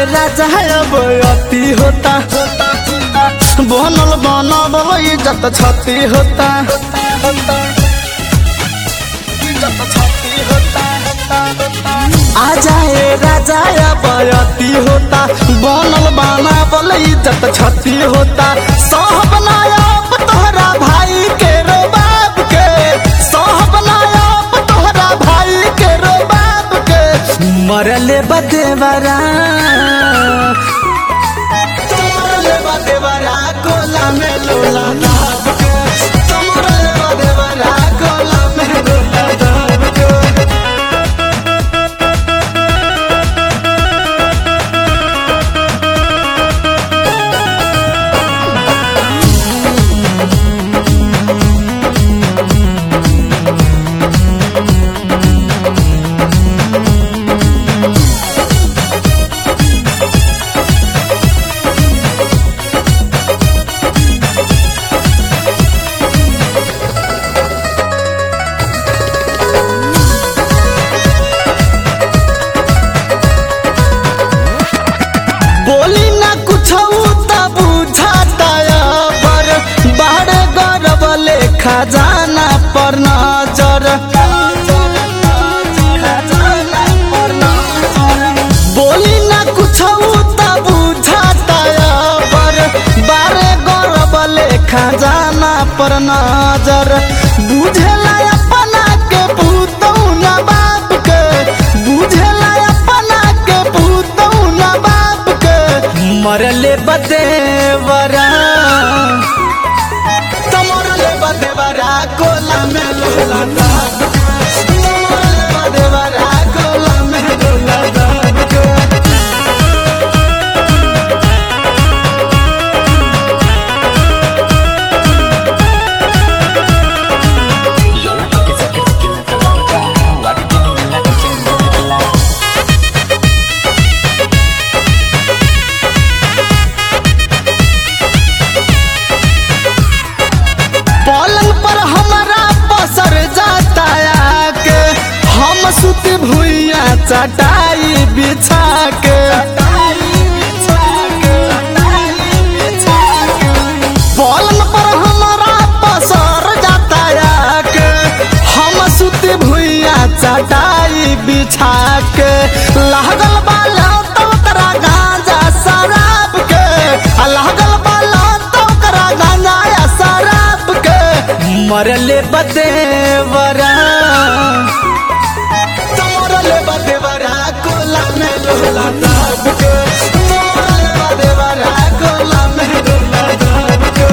राजा अब अति होता बनल बनल इज्जत छती होता आ जाए राजा अब अति होता बनल बनावल इज्जत छती होता सब नायब तोहरा भाई के रो बाप के सब नायब तोहरा भाई के रो बाप के मरले बदेवरा मरले बदेवरा कोला में लोला दाब के मरले बदेवरा कोला में लोला दाब के बोली ना कुछ तब बुझाता पर बाड़े गरब लेखा जाना पर नजर बोली ना कुछ तब बुझाता पर बारे गरब लेखा जाना पर नजर बुझेला अपना के पूतौ ना बाप के बुझेला अपना के पूतौ ना बाप के मरले बदेवरा तमरले बदेवरा कोला में लोला दाब के। मरले बदेवरा कोला में लोला दाब के। पलंग पर हमारा पसर जाता के हम सुत भुइया चटाई बिछा के पलंग पर हमारा पसर जाता के हम सुत भुइया चटाई बिछा के लागल बाला तो तरा गांजा शराब के आ लागल बाला तो तरा गांजा या शराब के मरले बदेवरा मरले बदेवरा कोला में लोला दाब के मरले बदेवरा कोला में लोला दाब के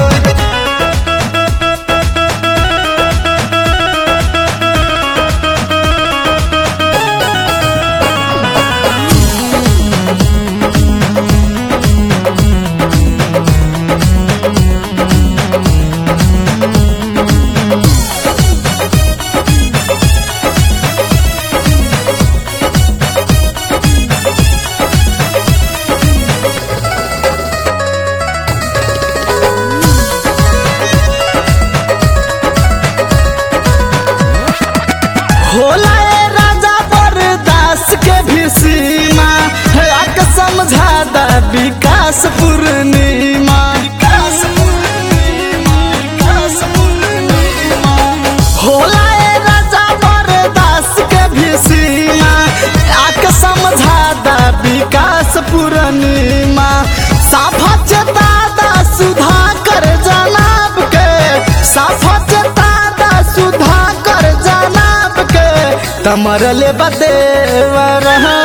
होला ए राजा बरदास के भी सीमा आक समझा दा विकास पूर्णिमा होला ए राजा बरदास के भी सीमा आक समझा दा विकास पूर्णिमा साफा चेता दा सुधा कर जनाब के साफा चेता दा सुधा कर जनाब के तमरले बदेवरा